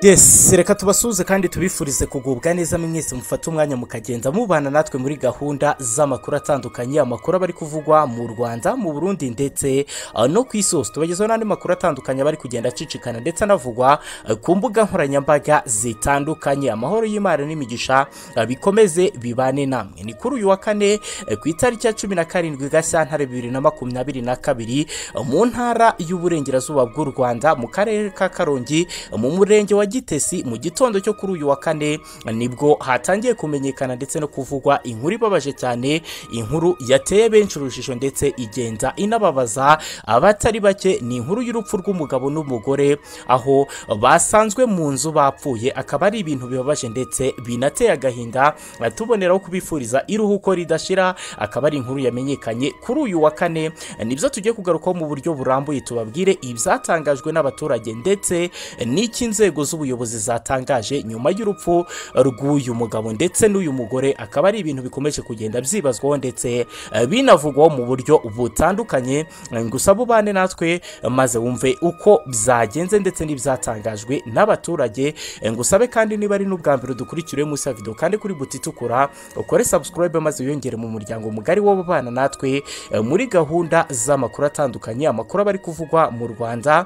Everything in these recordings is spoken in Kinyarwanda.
yesi reka tubasuhuze kandi tubifurize kugubwa neza mwese mufate umwanya mukagenda mubana natwe muri gahunda z'amakuru atandukanye amakuru aba ari kuvugwa mu rwanda mu burundi ndetse uh, no ku isi hose tubagezaho n'andi makuru atandukanye aba ari kugenda acicikana ndetse anavugwa uh, ku mbuga nkoranyambaga zitandukanye amahoro y'imana n'imigisha uh, bikomeze bibane namwe ni kuri uyu wa kane uh, ku itariki ya cumi na karindwi gashyantare bibiri na makumyabiri na kabiri uh, mu ntara y'uburengerazuba bw'u rwanda mu karere ka karongi uh, mu murenge wa gitesi mu gitondo cyo kuri uyu wa kane nibwo hatangiye kumenyekana ndetse no kuvugwa inkuru ibabaje cyane inkuru yateye benshi urujijo ndetse igenda inababaza abatari bake ni inkuru y'urupfu rw'umugabo n'umugore aho basanzwe mu nzu bapfuye akaba ari ibintu bibabaje ndetse binateye agahinda tuboneraho kubifuriza iruhuko ridashira akaba ari inkuru yamenyekanye kuri uyu wa kane nibyo tugiye kugarukaho mu buryo burambuye tubabwire ibyatangajwe n'abaturage ndetse n'iki inzego z'ubuyobozi zatangaje nyuma y'urupfu rw'uyu mugabo ndetse n'uyu mugore akaba ari ibintu bikomeje kugenda byibazwaho ndetse eh, binavugwaho mu buryo butandukanye Eh, gusa bubane natwe eh, maze wumve uko byagenze ndetse n'ibyatangajwe n'abaturage Eh, ngusabe kandi niba ari n'ubwa mbere dukurikiriye munsi ya video kandi kuri buti itukura ukore subscribe maze wiyongere mu muryango mugari w'ababana natwe eh, muri gahunda z'amakuru atandukanye amakuru aba ari kuvugwa mu rwanda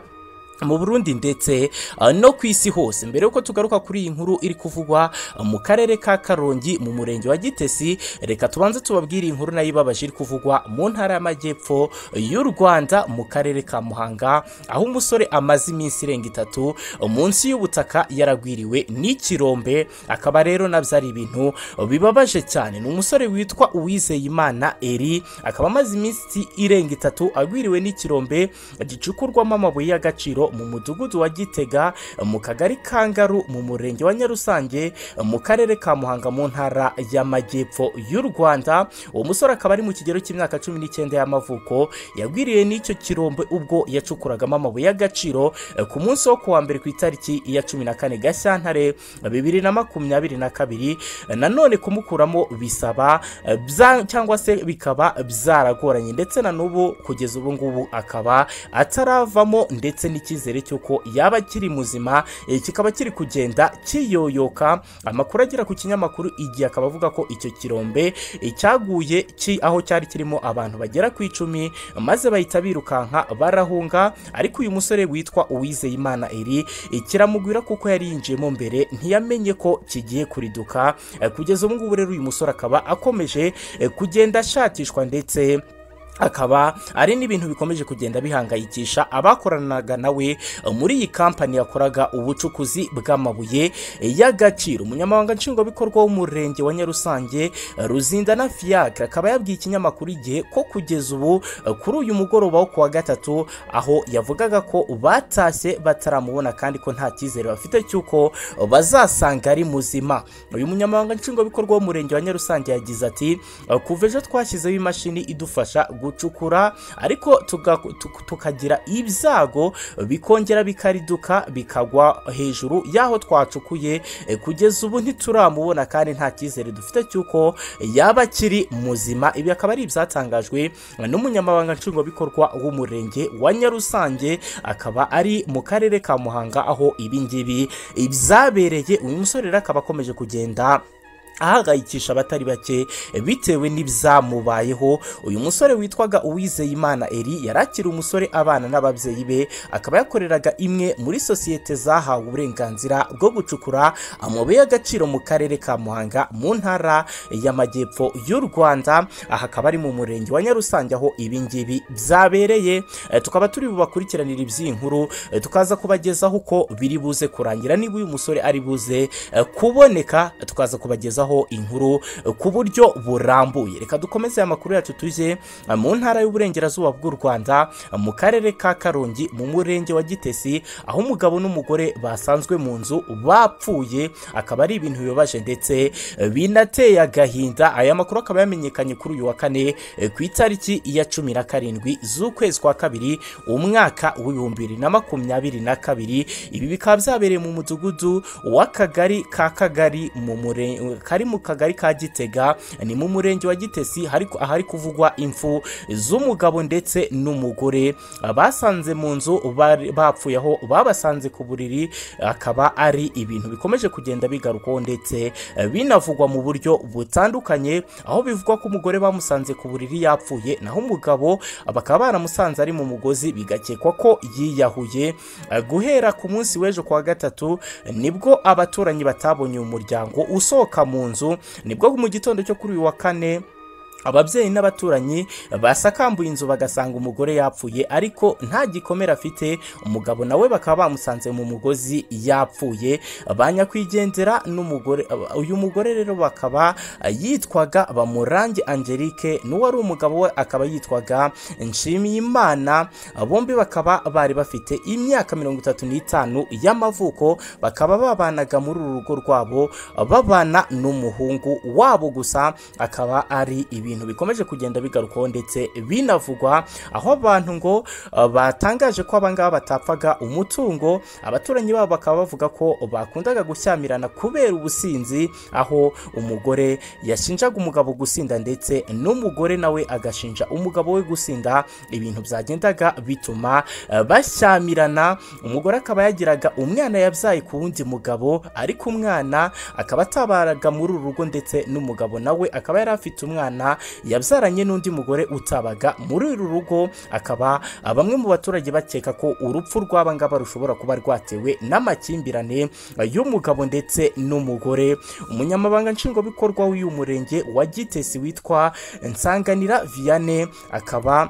mu burundi ndetse uh, no ku isi hose mbere yuko tugaruka kuri iyi nkuru iri kuvugwa uh, mu karere ka karongi mu murenge wa gitesi reka tubanze tubabwire iyi nkuru nayo ibabaje iri kuvugwa mu ntara y'amajyepfo uh, y'u rwanda mu karere ka muhanga aho umusore amaze iminsi irenga itatu uh, munsi y'ubutaka yaragwiriwe n'ikirombe akaba rero nabyo ari ibintu uh, bibabaje cyane ni umusore witwa uwizeyimana eri akaba amaze iminsi irenga itatu agwiriwe n'ikirombe gicukurwamo amabuye y'agaciro mu mudugudu wa gitega mu kagari ka ngaru mu murenge wa nyarusange mu karere ka muhanga mu ntara y'amajyepfo y'u rwanda uwo musore akaba ari mu kigero cy'imyaka cumi n'icyenda y'amavuko yagwiriye n'icyo kirombe ubwo yacukuragamo amabuye y'agaciro eh, ku munsi wo kuwa mbere ku itariki ya cumi na kane gashyantare bibiri na makumyabiri na kabiri Eh, nanone kumukuramo bisaba eh, bya- cyangwa se bikaba byaragoranye ndetse na n'ubu kugeza ubu ngubu akaba ataravamo ndetse n'icyizere cy'uko yaba akiri muzima eh, kikaba kiri kugenda kiyoyoka amakuru agera ku kinyamakuru igihe akaba avuga ko icyo kirombe eh, cyaguye ki- aho cyari kirimo abantu bagera ku icumi maze bahita birukanka barahunga ariko uyu musore witwa uwizeyimana eri eh, kiramugwira kuko yari yinjiyemo mbere ntiyamenye ko kigiye kuriduka Eh, kugeza ubu ngubu rero uyu musore akaba akomeje eh, kugenda ashakishwa ndetse akaba ari n'ibintu bikomeje kugenda bihangayikisha abakoranaga nawe eh, muri iyi kampani yakoraga ubucukuzi bw'amabuye eh, y'agaciro umunyamabanga nshingwabikorwa w'umurenge wa nyarusange eh, ruzinda na fiacre akaba yabwiye ikinyamakuru igihe ko kugeza ubu eh, kuri uyu mugoroba wo kuwa gatatu aho yavugaga ko batashye bataramubona kandi ko nta cyizere bafite cy'uko bazasanga ari muzima uyu munyamabanga nshingwabikorwa w'umurenge wa nyarusange yagize ati "Eh, kuva ejo twashyizeho imashini idufasha gucukura ariko tuga- tu- tukagira ibyago bikongera bikariduka bikagwa hejuru y'aho twacukuye Eh, kugeza ubu ntituramubona kandi nta cyizere dufite cy'uko yaba akiri muzima ibi akaba ari ibyatangajwe n'umunyamabanga nshingwabikorwa w'umurenge wa nyarusange akaba ari mu karere ka muhanga aho ibi ngibi byabereye uyu musore rero akaba akomeje kugenda ahangayikisha abatari bake bitewe n'ibyamubayeho uyu musore witwaga uwizeyimana eri yari akiri umusore abana n'ababyeyi be akaba yakoreraga imwe muri sosiyete zahawe uburenganzira bwo gucukura amabuye y'agaciro mu karere ka muhanga mu ntara y'amajyepfo y'u rwanda aha akaba ari mu murenge wa nyarusange aho ibi ngibi byabereye Eh, tukaba turi bubakurikiranira iby'iyi nkuru eh, tukaza kubagezaho uko biri buze kurangira niba uyu musore ari buze eh, kuboneka tukaza kubagezaho inkuru eh, ku buryo burambuye reka dukomeze aya makuru yacu tujye eh, mu ntara y'uburengerazuba bw'u rwanda eh, mu karere ka karongi mu murenge wa gitesi aho umugabo n'umugore basanzwe mu nzu bapfuye akaba ari ibintu bibabaje ndetse eh, binateye agahinda aya makuru akaba yamenyekanye kuri uyu wa kane eh, ku itariki ya cumi na karindwi z'ukwezi kwa kabiri umwaka w'ibihumbi bibiri na makumyabiri na kabiri ibi bikaba byabereye mu mudugudu w'akagari ka kagari mu mure- kari ari mu kagari ka gitega ni mu murenge wa gitesi hari- ahari kuvugwa impfu z'umugabo ndetse n'umugore basanze mu nzu bari- bapfuye aho babasanze ku buriri akaba ari ibintu bikomeje kugenda bigarukwaho ndetse binavugwa mu buryo butandukanye aho bivugwa ko umugore bamusanze ku buriri yapfuye naho umugabo bakaba baramusanze ari mu mugozi bigakekwa ko yiyahuye guhera ku munsi w'ejo ku wa gatatu nibwo abaturanyi batabonye uyu muryango usohoka mu nzu nibwo mu gitondo cyo kuri uyu wa kane ababyeyi n'abaturanyi basakambuye inzu bagasanga umugore yapfuye ariko nta gikomere afite umugabo nawe bakaba bamusanze mu mugozi yapfuye ba nyakwigendera n'umugore uyu mugore rero bakaba yitwaga bamurange angelique n'uwari umugabo we akaba yitwaga nshimiyimana bombi bakaba bari bafite imyaka mirongo itatu n'itanu y'amavuko bakaba babanaga muri uru rugo rwabo babana n'umuhungu wabo gusa akaba ari ibintu bikomeje kugenda bigarukwaho ndetse binavugwa aho abantu ngo uh, batangaje ko abangaba batapfaga umutungo abaturanyi babo bakaba bavuga ko bakundaga gushyamirana kubera ubusinzi aho umugore yashinjaga umugabo gusinda ndetse n'umugore nawe agashinja umugabo we gusinda ibintu byagendaga bituma uh, bashyamirana umugore akaba yagiraga umwana yabyaye ku wundi mugabo ariko umwana akaba atabaraga muri uru rugo ndetse n'umugabo nawe akaba yari afite umwana yabyaranye n'undi mugore utabaga muri uru rugo akaba ah, bamwe mu baturage bakeka ko urupfu rw'aba ngaba rushobora kuba rwatewe n'amakimbirane ah, y'umugabo ndetse n'umugore umunyamabanga nshingwabikorwa w'uyu murenge wa gitesi witwa nsanganira vianney akaba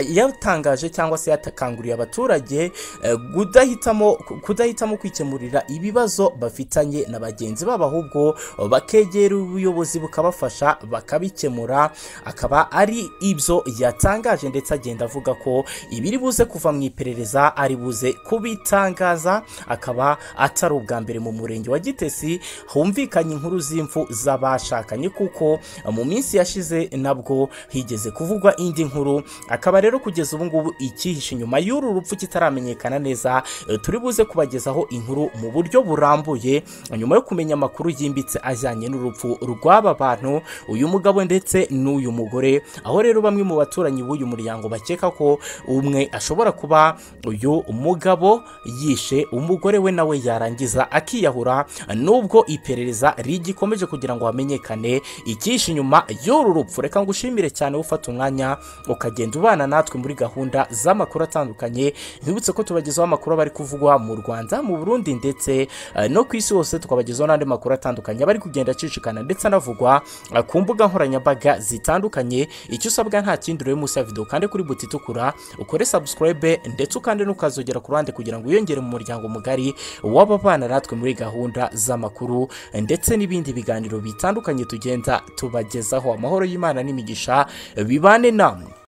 yatangaje cyangwa se yatakanguriye abaturage eh, kudahitamo kudahitamo kwikemurira ibibazo bafitanye na bagenzi babo ahubwo bakegera ubuyobozi bukabafasha bakabikemura akaba ari ibyo yatangaje ndetse agenda avuga ko ibiri buze kuva mu iperereza ari buze kubitangaza akaba atari ubwa mbere mu murenge wa gitesi humvikanye inkuru z'impfu z'abashakanye kuko mu minsi yashize nabwo higeze kuvugwa indi nkuru akaba rero kugeza ubu ngubu icyihishe inyuma y'uru rupfu kitaramenyekana neza eh, turi buze kubagezaho inkuru mu buryo burambuye nyuma yo kumenya amakuru yimbitse ajyanye n'urupfu rw'aba bantu uyu mugabo ndetse n'uyu mugore aho rero bamwe mu baturanyi b'uyu muryango bakeka ko umwe ashobora kuba uyu mugabo yishe umugore we nawe yarangiza akiyahura nubwo iperereza rigikomeje kugira ngo hamenyekane icyihishe inyuma y'uru rupfu reka ngushimire cyane ufata umwanya ukagenda ubana natwe muri gahunda z'amakuru atandukanye nkwibutse ko tubagezaho amakuru aba ari kuvugwa mu rwanda mu burundi ndetse eh, no ku isi hose tukabagezaho n'andi makuru atandukanye aba ari kugenda acicikana ndetse anavugwa eh, ku mbuga nkoranyambaga zitandukanye icyo usabwa nta kindi urebe munsi ya videwo kandi kuri buti itukura ukore subscribe ndetse ukande n'ukazogera ku ruhande kugira ngo wiyongere mu muryango mugari w'ababana natwe muri gahunda z'amakuru eh, ndetse n'ibindi biganiro bitandukanye tugenda tubagezaho amahoro y'imana n'imigisha bibane namwe